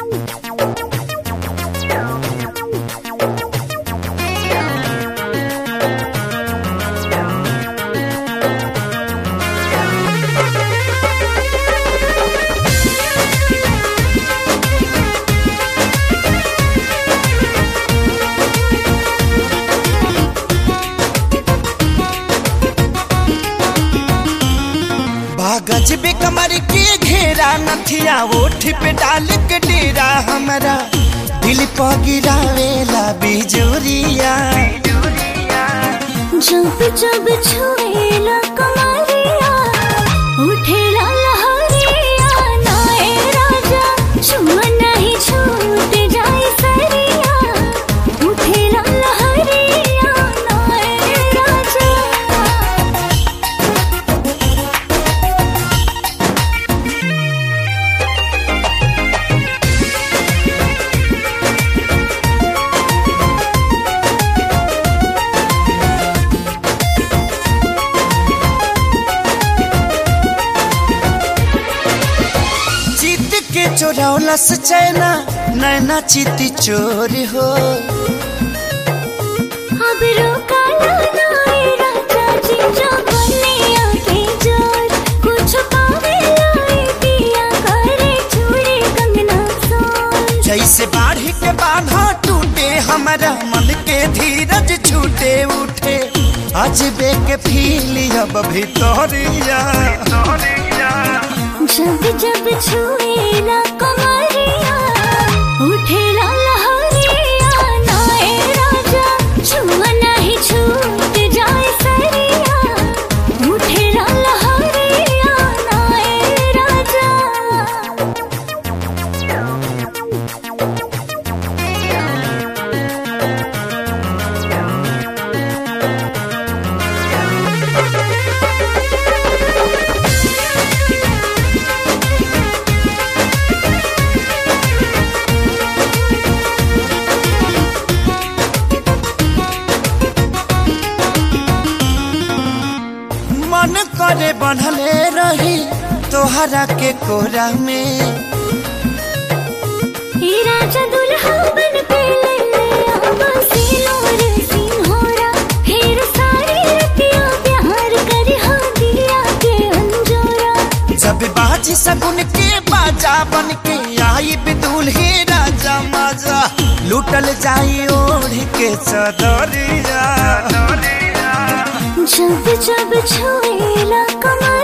बागज बे कमर के घेरा नथिया ओठ पे डाल के डेरा हमारा दिल पर गिरावेला बिजुरिया जब जब छुएला कमरिया उठेला लहरिया नाए राजा छुआ नहीं छूट जाए सरिया उठेला लहरिया नाए राजा जीत के चोरौला से चैना नैना चित चोर हो अब रोका नाए राजा जी जो बनिया के जोर कुछ पावे लाई दिया करे चूड़ी कंगना सोर जैसे बाढ़ के बाधा टूटे हमारा मन के धीरज छूटे उठे अजबे के फील अब भितरिया जब जब छुएला कमरिया उठेला लहरिया नाए राजा छुआ नहीं छूट जाए सरिया उठेला लहरिया नाए राजा मन करे बनले रही तोहरा के कोरा में ये राजा दुल्हा बन के ले ले आवा सिलोर सिंहोरा फिर सारी रतिया प्यार कर हाँ दिया के अंजोरा जब बाजी सगुन के बाजा बन के आई बिदुल ही राजा मजा लूटल जाई ओढ़ के चदरिया जब जब छुएला कमर